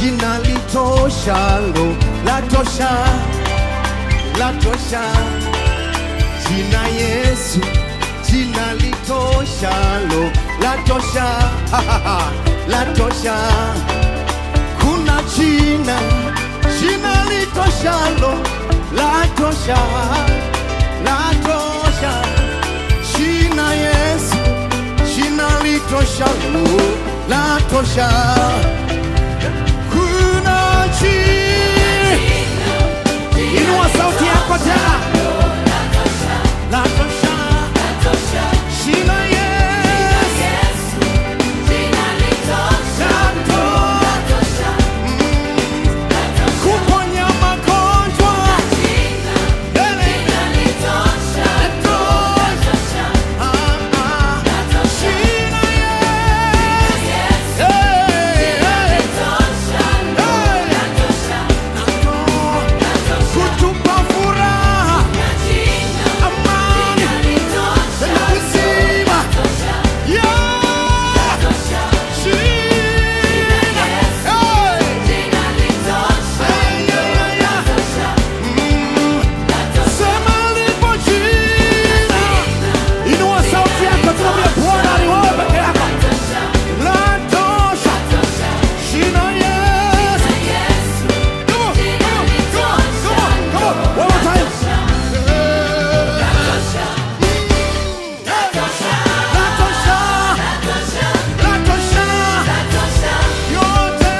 jina litoshalo latosha latosha jina Yesu jina litoshalo latosha latosha kuna jina jina litoshalo latosha latosha jina Yesu jina litoshalo latosha kuna jina inua sauti yako tena latosha jina Yesu latosha kuponya magonjwa Ele latosha Ah, ah. Jina Yesu Hey, hey. Hey. kutupa furaha amani na uzima Yeah. Jina. Hey. Hey, yeah, yeah, yeah. Mm. Sema lipo jina. Inua sauti yako tuambie Bwana ni wewe peke yako. Latosha. Jina Yesu. Come on, come on, come on, come on, come on. One more time. Latosha. Latosha. Yote.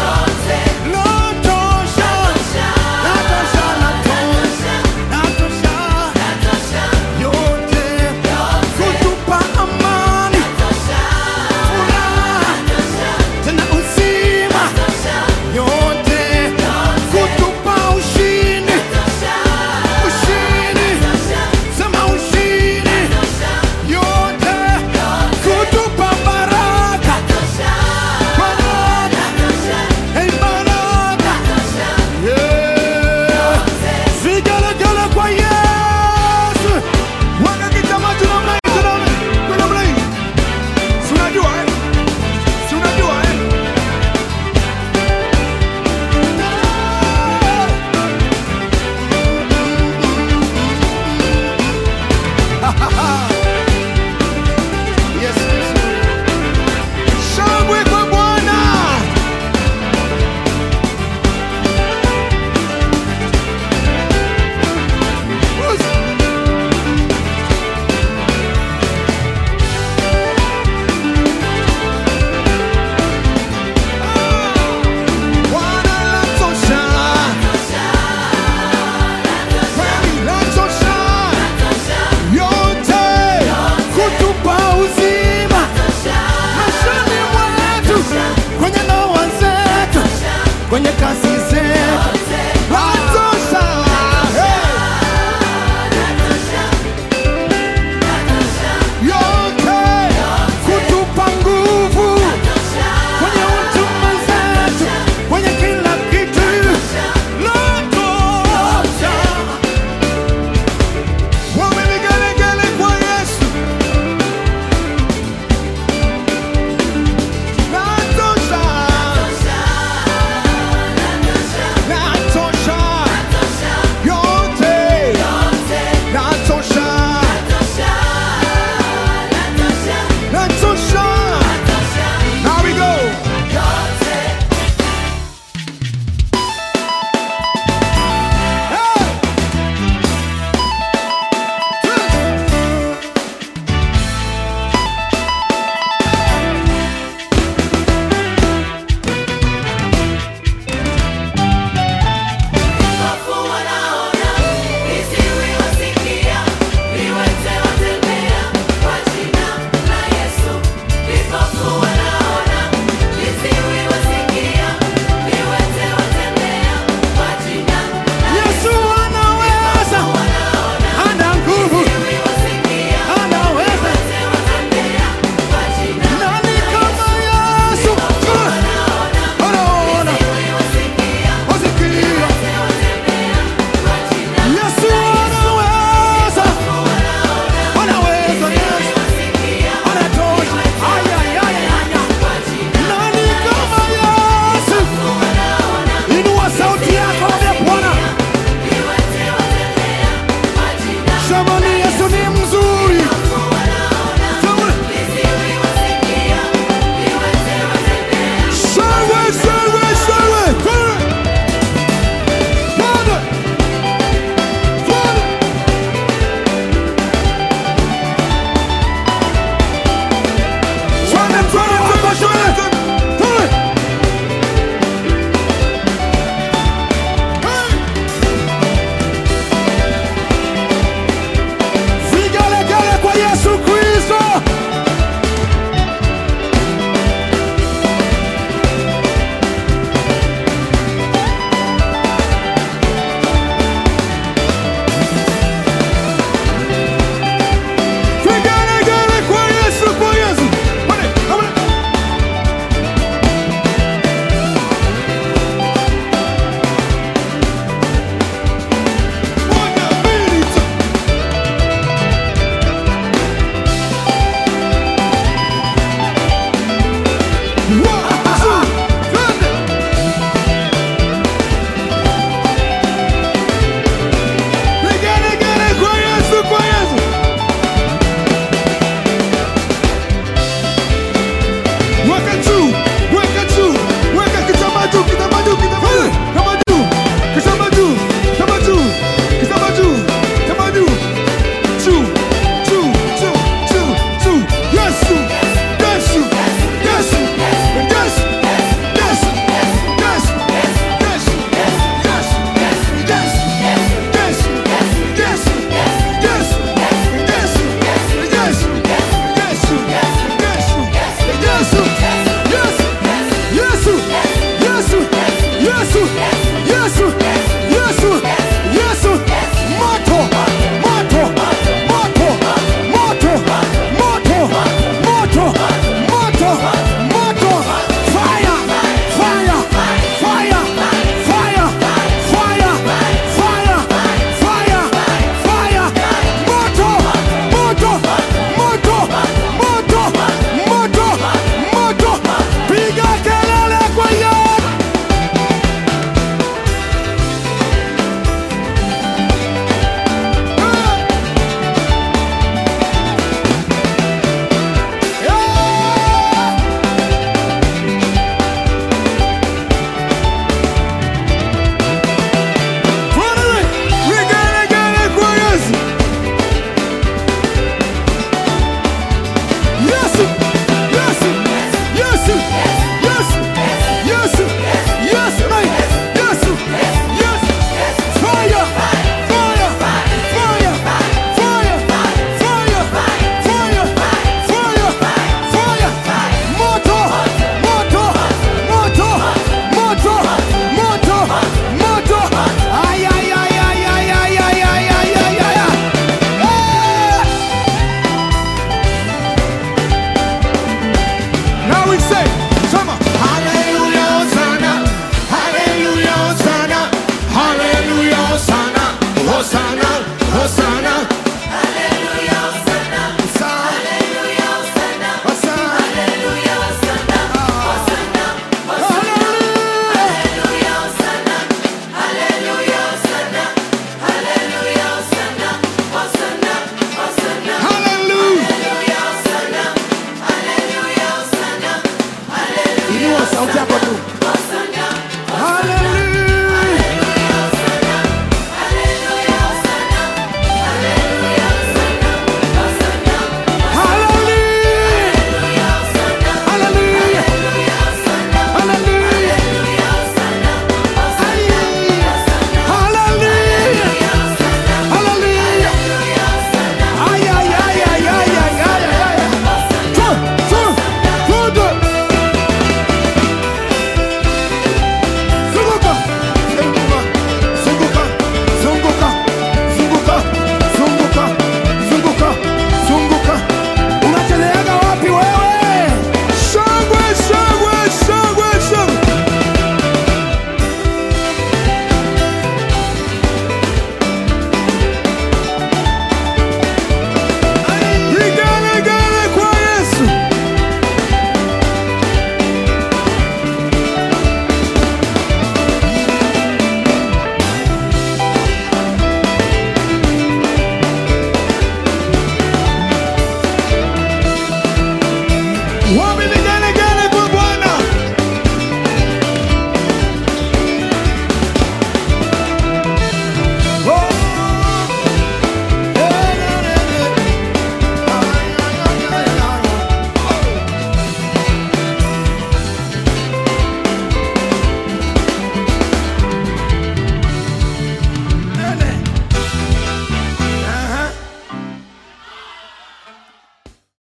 Latosha. Latosha, latosha. Latosha. Yote. Kutupa amani. Furaha. Tena uzima. Yote. Kutupa ushindi. Ushindi. Sema ushindi. Yote. Kutupa baraka. Baraka. Hey, baraka. Yeah. Vigelegele kwa Yesu. Wanakita maji namna hii, tunaona. Kwa namna hii. Si unajua, eh? Si unajua, eh? Yes, yes. Shangwe kwa Bwana. Bwana latosha. Kweli latosha. Yote kutupa uzima maishani mwetu, kwenye ndoa zetu, kwenye kazi zetu, latosha. Hey. Yote kutupa nguvu kwenye huduma zetu, kwenye kila kitu, latosha. Wawe vigelegele kwa Yesu. Latosha. Yesu